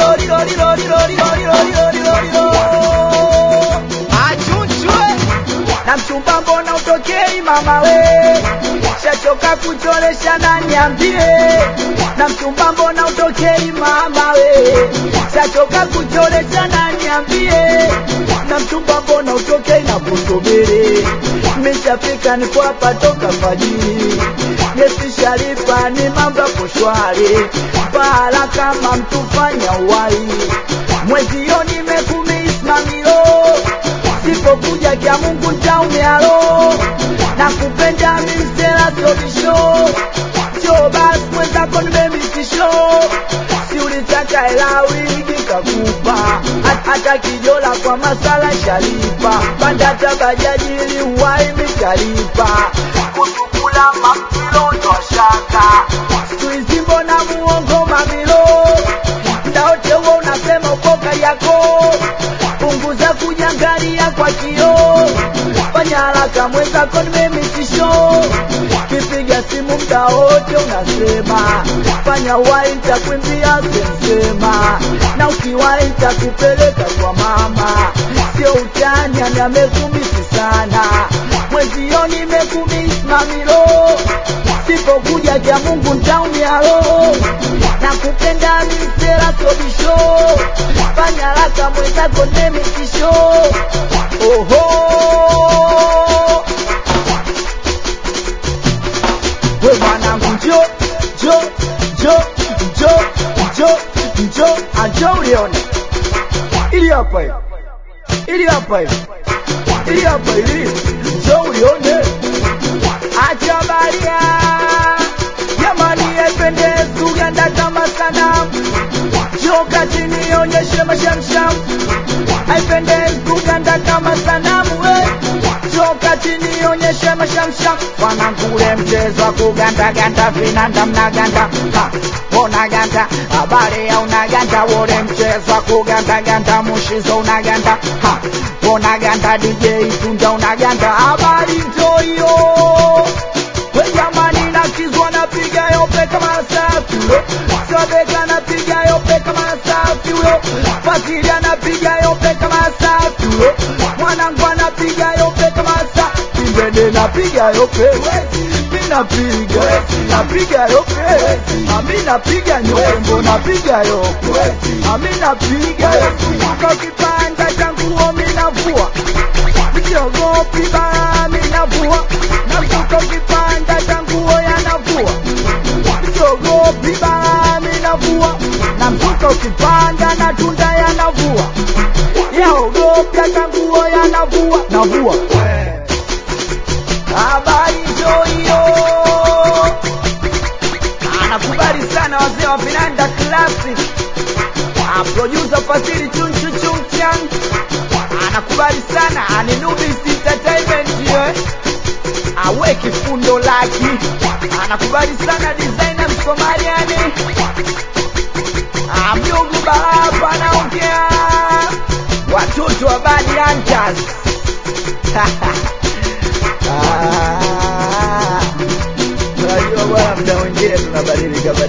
lilo lilo lilo lilo lilo lilo lilo lilo lilo achunchwe na mchumba mbona utokei mama we shachoka kuchoresha na niambie na mchumba mbona utokei mama we shachoka kuchoresha na niambie na mchumba mbona utokei na kusubiri mishafika niko hapa toka fajiri yesishalipa ni mambo yako shwari bahala kama mtufanya uwai mwezio nimekumismamilo sipokuja kya Mungu ntaumialo na kupenda mimstela sobisho cho basi mwenzako nimemitisho si ulitaka hela wingi kakupa Hat- hata kijola kwa masala shalipa pandata bajaji ili uwai mitalipa kutukula mamilo twashaka skuizi mbona muongo mamilo ndaote huo unasema uko yako punguza kujangalia kwa kioo fanya haraka mwenzako nimemitisho kipiga simu mda wote unasema fanya wai ntakwimbia sensema na ukiwai ntakupeleka kwa mama sio utani ani amekumisi sana mwezio nimekumisi mamilo sipokuja kya mungu ntaumia roho na kupenda misera sobisho fanya haraka mwenzako nemitisho oho we mwanangu njo njo njo njo njo njo anjo ulione ili hapa hivi ili hapa hivi ili hapa ili njo ulione acha baria jamani ependezi uganda kama sanamu joka chini ionyeshe mashamsham haipendezi kuganda kama sanamu we joka chini ionyeshe mashamsham wanangule mchezo wa kugandaganda vinanda mnaganda Ha, unaganda habari ya unaganda wole mchezo wa kugandaganda mushizo unaganda Ha, unaganda dj tunda unaganda habari njoyo we jamani nakizwa napiga yope kama safi huyo sobeka napiga yope kama safi huyo fakiri anapiga yope kama safi huyo mwanangu anapiga yope kama safi mbende napiga yope mi napiga napiga yope ami napiga nyombo napiga yope ami napiga kuka kipanda cha nguo mi navua siogopi baa mi navua navuka kipanda cha nguo yanavua siogopi baa mi navua na mzuka ukipanda na tunda yanavua yaogopi hata nguo yanavua navua habari njo hiyo anakubali sana wazee wa vinanda classic Ah, producer Fadhili chunchu chunchang anakubali sana aninubis entertainment yo awe kifundo laki anakubali sana designer msomaliani Ah, mjungu bahapa anaongea watoto wa bad hunters Ah, unajua bwana mda mwingine tunabadilika